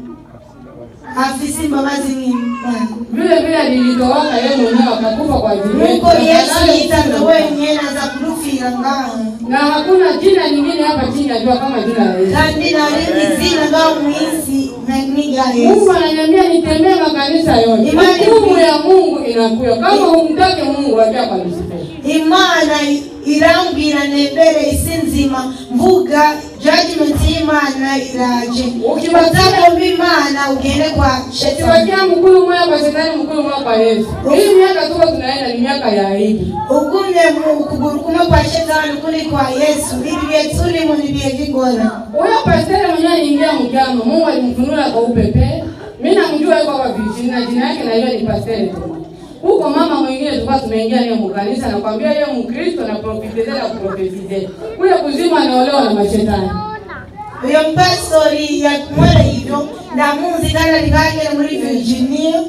afise imbabazi nk'imana Vile vile alijitowaka yeye mwenyewe akakufa kwa ajili yetu. nuko yesu Akadai yitanze kufa. wenyine aza kudupfira ngaho na hakuna jina nyingine hapa chini najua kama jina la Yesu. kandi narindi zina ngaho mu isi na- n'irya Mungu yesu ananiambia nitembee makanisa yote. Imani- Hukumu ya Mungu inakuya. Kama humtaki Mungu wajia kwa Lucifer. imana irambwira nembere isi nzima mvuga judgment y'imana iraje utagomba imana ugende kwa shetani Ukiwakia mkulu moja kwa shetani, mkulu moja kwa Yesu. Hii miaka tuko tunaenda ni miaka ya aibu. ugumye mu kuguru kumwe kwa shetani ukundi kwa yesu ibi bihe turimo ni ibihe bigora Huyo pastori mwenyewe aliingia mjama, Mungu alimfunua kwa upepe. Mimi namjua yuko kwa vijijini na jina yake najua ni pastori tu. Huko mama mwingine tulikuwa tumeingia naye mkanisa na kwambia yeye Mkristo na profetize na kuprofetize. Huyo kuzimu anaolewa na mashetani. uyo mpastori yakumwera hivyo ndamuzi kandi arikagere muri virginia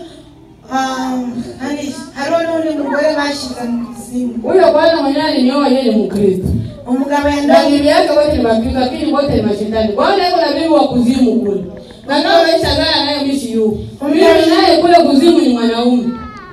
Um, hani- hariho n'undi mugore bashize mu kuzimu Huyo bwana mwenyewe alinioa yeye ni Mkristo. umugabo Na yandaye bibi yake wote ni Wakristo lakini wote ni mashetani. Bwana yuko na bibi wa kuzimu kule. Na nao maisha gani naye mishi yu. Mimi naye kule kuzimu ni mwanaume.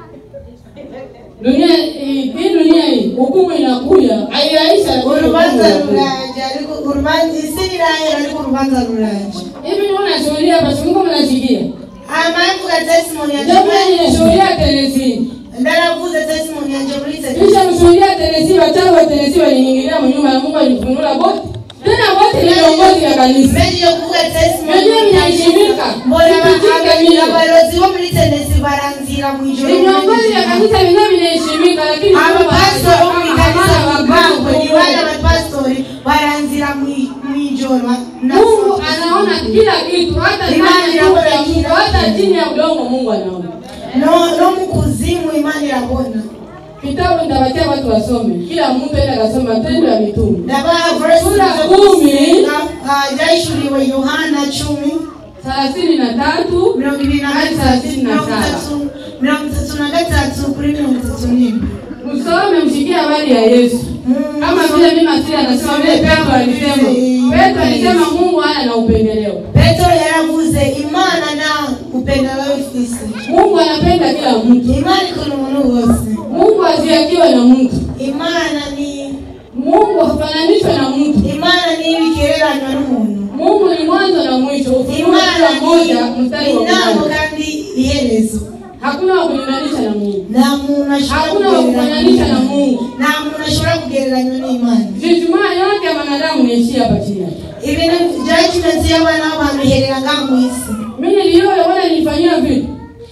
Dunia hii hii dunia hii hukumu inakuja. Haiyaisha lakini urubanza hukumu inakuja. ruraje ariko urubanza isi rirahera ariko urubanza ruraje Hivi ni unashuhudia hapa shingo mnashikia. amavuga testimony yanje Ndio mimi ninashuhudia Tennessee. ndaravuze testimony yanje muri tete Kisha mshuhudia Tennessee wachawi wa Tennessee waliingilia mnyumba na Mungu alifunua bote. Tena bote ni viongozi vya kanisa Mbeje yo kuvuga testimony Mwenyewe vinaheshimika. mbona Vipitike vile. abarozi bo muri tenesi baranzira mu ijoro viongozi vya kanisa vyenyewe vinaheshimika lakini abapastori bo mu kanisa bibangwe ni bana Mungu bapastori baranzira mu- mu ijoro Mungu anaona kila kitu hata Imani ndani ya nyumba ya inaona Mungu kila hata kitu. chini ya udongo Mungu anaona no no mu kuzimu imana irabona kitabu nitawatia watu wasome kila mtu aende akasoma matendo ya mitume ndabaha verse Sura zo kumi. gusenga, ah, ryahishuriwe yohana cumi thelathini na tatu mirongo ibiri na hadi gatatu thelathini na mirongo saba itatu mirongo itatu na gatatu kuri mirongo itatu n'imwe msome mshikie habari ya Yesu Mm, kama vile mimi Masili anasema vile Petro alisema Petro alisema Mungu hana na upendeleo petero yaravuze imana na upendeleo ifise Mungu anapenda kila mtu imana ikunda umuntu wose Mungu haziakiwe na mtu imana ni Mungu hafananishwe na mtu imana ni ibigereranywa n'umuntu Mungu ni mwanzo na mwisho ufunuo imana sura ni moja mstari wa intango kwanza kandi iherezo hakuna wa kulinganisha na Mungu nta muntu ashobora Hakuna wa kufananisha na Mungu. nta muntu ashobora kugereranywa n'imana Jijuma yote ya mwanadamu niishia hapa chini yake. ibintu judgment y'abana b'abantu iherera ngaha mu isi Mimi niliona wana nilifanyia vipi?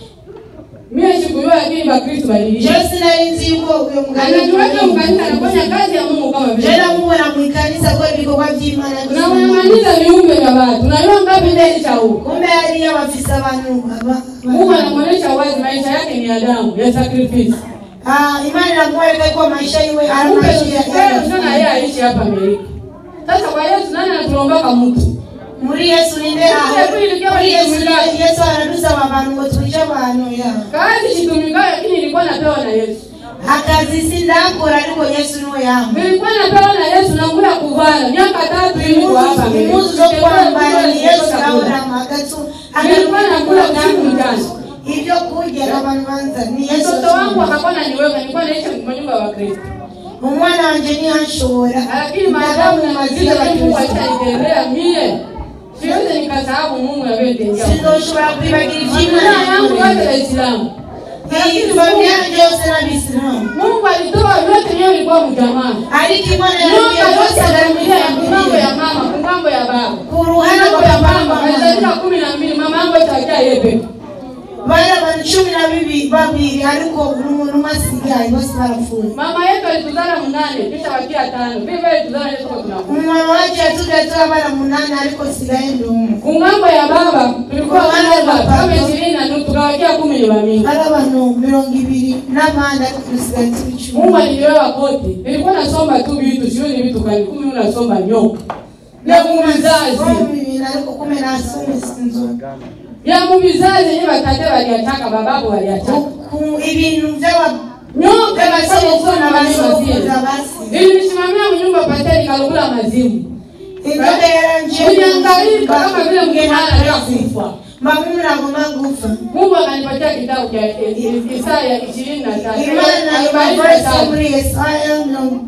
Mimi sikujua lakini Bakristo walilishia. jewe sinari nzi yuko uyo mugabo Anajiweka mkanisa anafanya kazi ya Mungu kama jewe vile. namubona mu ikanisa akora ibikorwa by'imana Na unamaliza viumbe vya watu. Unajua ngapi ndani cha huko? kumbe hariyo bafise abantu aba- Mungu anamuonesha wazi maisha yake ni ya damu, ya sacrifice. Ah, imana inamweleka kwa maisha iwe ana Kumbe maisha ya- wewe sana yeye aishi hapa Amerika. Sasa kwa Yesu nani anatulombaka mtu? muri yesu ninde aho muri yesu yesu aradusaba abantu ngo twice abantu ya Kazi shitumikayo lakini ilikuwa napewa na Yesu. akazi sindakora ariko yesu niwe yamba Nilikuwa napewa na Yesu na nguo ya kuvala miaka tatu hivi kwa hapa Amerika. impuzu zo kwambara ni yesu nawurama agatu Nilikuwa nakula usiku mchana. ibyo kurya abantu banza ni yesu Mtoto wangu akakuwa ananiweka, nilikuwa naishi kwa nyumba ya Wakristo. umwana wanje ntihashobora Lakini maadamu ninaziza lakini Mungu alishanitendea mie. Siwezi nikasahau Mungu alivyotendea. sindoshobora kwibagira Familia yangu yote iby'imana Waislamu. iyi familia yanjye yose n'abisilamu Mungu alitoa vyote niyo ilikuwa mjamaa. ariko imana Nyumba yambwiye yote yose familia ya kungambo arabikwiye ya mama, kungambo ya baba. ku ruhande Kungambo rwa ya papa mama, alizalika kumi na mbili, mama yangu itakia yeye bari abantu cumi na bibi babiri ariko umuntu umwe asigaye bose barapfuye Mama yetu alituzala mnane, kisha wakia tano. Vivyo alituzala yetu kwa tunakuwa. umwana wacu yatubwiye turi abana munani ariko sigaye ndi umwe kungambo ya baba tulikuwa wana kama ishirini na nusu tukawakia kumi ni wamingi ari abantu mirongo ibiri n'abandi ariko dusigaye turi mungu icumi aliniwewa kote nilikuwa nasomba tu vitu sioni vitu kani kumi unasomba nyoka ya mumizazi bibiri ariko kumi n'asumi sinzo ya mumizazi yenye batate waliataka bababu waliataka Ku- ibintu by'aba nyoka nasoma usona by'abasokuruza walimazimu basi nilisimamia mnyumba pateli nikalugula mazimu inzoga yaranje niliangalika kama vile mgehana alikufa mamumu nagomba gupfa mungu akanipatia kitabu cha isaya ishirini na tatu imana arobaini na imaverse tatu muri yesaya mirongo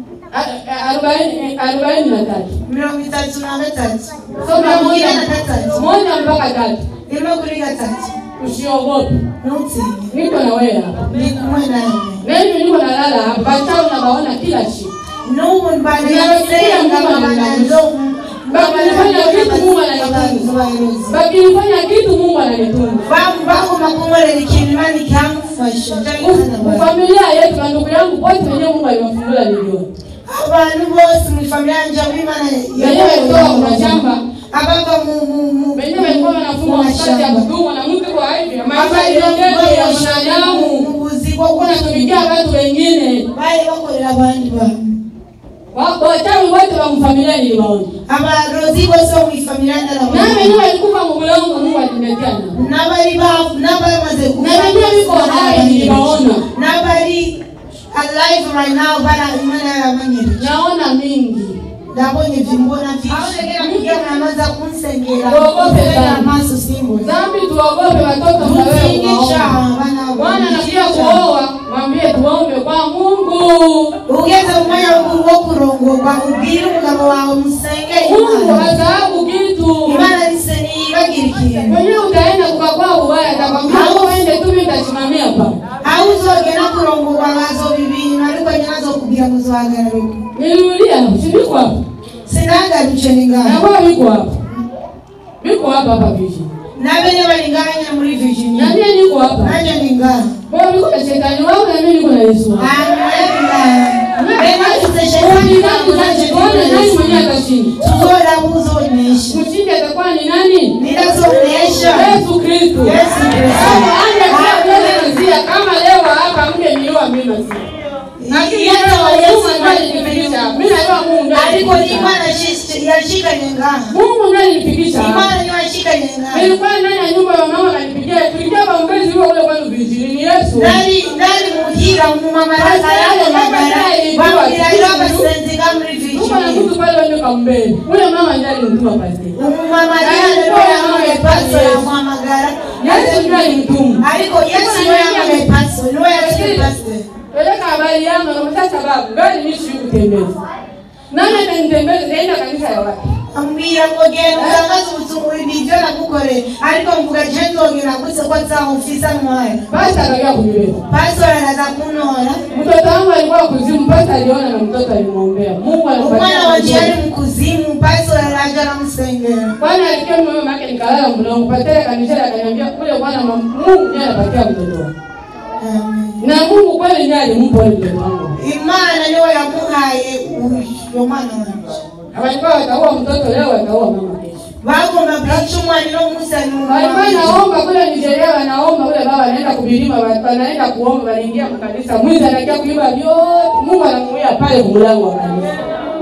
arobaini arobaini na tatu mirongo itatu na gatatu soma mirongo moja ine na gatatu moja mpaka tatu rimwe kuri gatatu usiogope ntutinye niko na wewe hapa ndi kumwe nawe na hivi niko nalala hapa bachao nabaona kila siku n'ubu mbanasenga bakifanya kitu mungu ananitunza bakifanya kitu mungu ananitunza bagomba kunkorera ikintu imana ikamufasha familia yetu na ndugu yangu wote wenyewe mungu aliwafungula niliona abantu bose mu familia yanje abo imana wenyewe walitoka kwa shamba abava mu mu mu wenyewe walikuwa wanafunga mu mkate ya mashamba kutumwa na mtu kwa hivi maisha abari yenyewe ya mu mwanadamu buzi bwo kunatumikia watu wengine bari bakorera abandi bantu Wa- wachawi wote wa mfamilia niliwaona abarozi bose bo mu familia na ndabona wenyewe walikufa mubulongo mungu aliniletea nao n'abari ba- n'abamaze na wenyewe wiko hai niliwaona n'abari alive right now bara imana yarabanyereye naona mingi ndabonye vimbona vyinshi namaza kunsengera Tuogope Kubera sana. amaso simbona dhambi tuogope watoto mnawewe Tutinye kuwaomba cyaha bana bwana nakia kuoa mwambie tuombe kwa mungu ugeze mu mwanya wo- wo kurongorwa ubwire umugabo wawe musenge mungu imana hasahabu kitu imana nise niyibagira ikintu mwenyewe utaenda kukakwa ubaya atakwambia Au- uende tu mimi nitasimamia pa aho uzogera kurongorwa bazoba ibintu ariko nyine azokubwira ngo uzohagarara uko nilirudia sindiko hapo sinagarutse ni ngaho nakuwa wiko hapo niko hapa hapa vision nabene balinganya muri virginia na mimi niko hapa nanje ningana bora niko na shetani wangu na mimi niko na Yesu wangu Tuone nani mwenyewe atashinda tuzola buzonesha mshindi atakuwa ni nani ninazonesha Yesu Kristo Yesu Kristo. Kama anja kwa kweli masia kama leo hapa mke niua mimi masia lakini Yesu leo wa Yesu Yesu ndiye alinifikisha mimi najua Mungu ndiye aliko alinifikisha. imana yashika nyengana Mungu ndiye alinifikisha imana niwashika nyengana nilikuwa ndani ya nyumba ya mama kanipigia tulikia maombezi huo kule kwenu vijijini ni Yesu nali nali muhira mumamaraka yale magara bamubwira babasenzi gamuri Mungu na virginia mtu pale wende kambele ule mama ndiye alimtuma pasi umumamarianeoyamamepaso yamwamagara Yesu ndiye alimtuma ariko yesu niwe yamamepaso niwe yatupasite peleka habari yangu na sasa babu gani nishi kutembeza nani atanitembeza naenda kanisa ya wapi ambwira ngo genda utangaze ubutumwa ibyo nagukoreye ariko mvuga je nzongera guse ko nzamufisa mwaya basi akaja kunibeba pastor anaza kunora mtoto wangu alikuwa kuzimu basi aliona na mtoto alimwombea Mungu umwana wanje yari alimpatia mu kuzimu pastor araje aramusengera kwani alikia mama yake nikalala mlango patele kanisa akaniambia kule bwana Mungu ndiye anapatia mtoto wangu Amen. na Mungu kweli ndiye alimpa yule mtoto wangu imana niwe yamuhaye uyo mwana wanje Walikuwa wataua mtoto leo, wataua mama kesho. bagomba kwica umwana ino musa Walikuwa naomba kule Nigeria, wanaomba kule baba anaenda kubilima, wanaenda kuomba, wanaingia mkanisa, mwizi anakia kuiba vyote, Mungu anamuia pale mlango wa kanisa.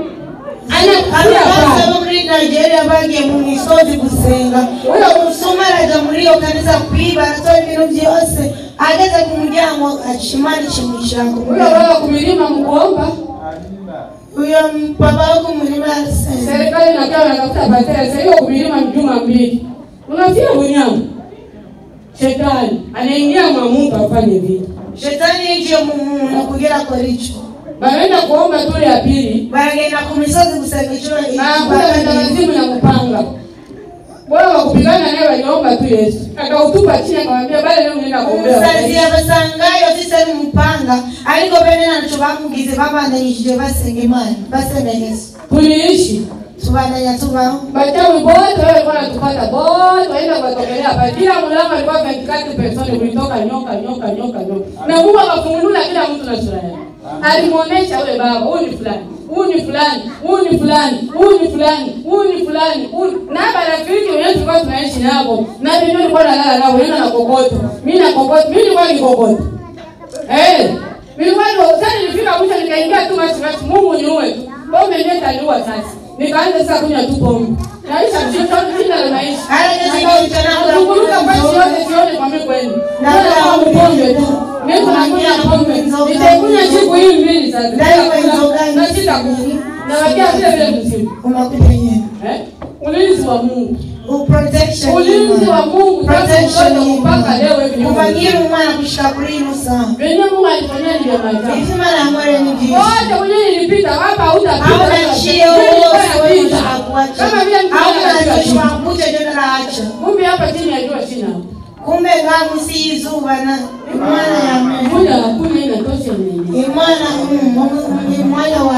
Anakuia abapasa pale. bo muri nigeria bagiye mu misozi gusenga uyo musuma araja muri iyo kanisa kwiba aratora ibintu byose ageze ku muryango imana ikimwishanga Huyo baba kubilima mkuomba, uyo papa wo ku murima arasenga serikali inakaa wanatafuta patela, sasa hiyo kubilima juma mbili. Unafia bunyama. Shetani anaingia mwa mtu afanye vitu. shetani yinjiye mu muntu kugira akore ico Wanaenda kuomba tule ya pili, baragenda ku misozi gusenga ico na hakuna wazimu na kupanga wao wakupigana naye waliomba tu Yesu akautupa chini akamwambia bale leo mnaenda kuombea umusazi yabasangayo afise n'umupanga ariko bene naco bamugize babandanyishije basenga imana basenga yesu tuliishi tubandanya tubaho Bachawi bote wale walikuwa wanatupata bote waenda kuwatokelea hapa. Kila mlango alikuwa 24 personi ulitoka nyoka nyoka nyoka nyoka. Na Mungu akafungulia kila mtu na sura yake. Alimuonesha yule baba, huyu ni fulani, huyu ni fulani, huyu ni fulani, huyu ni fulani, huyu ni fulani. huyu- Na marafiki wenyewe tulikuwa tunaishi nao. Na mimi nilikuwa nalala nao, yeye na kokoto. Mimi na kokoto, mimi nilikuwa ni kokoto. Eh, nilikuwa ndo sasa nilifika mwisho nikaingia tu machi machi Mungu niue tu. Pombe ndio itaniua sasa. Nikaanza sasa kunywa tu pombe. Naisha mtoto jina la maisha. Haya, ndio kitu changu. Nakumbuka kwa yote sione kwa mimi kweli. Na Ndio kama pombe tu. Niko nakunywa pombe. Nitakunywa siku hii mbili sasa. Ndani kwa hizo gani? Na sitakunywa. Na wakia vile vile msimu. unakuja yenyewe Eh? Ulinzi wa Mungu. uprotection Ulinzi wa Mungu protection tangu mtoto mpaka leo hivi. upangira umwana kushika kuri ino saa Venye Mungu alifanyia ni vya maajabu. ivyo imana yamwere ni vyinshi wote kwenye nilipita hapa hautapita hauna chio wose hakuacha kama vile mtu hauna anapiga choshwa mkuche ndio naacha kumbe hapa chini ya jua china kumbe ngamu si izuba na imana yamwere moja hakuna inatosha nini imana mm, ni mwanya wa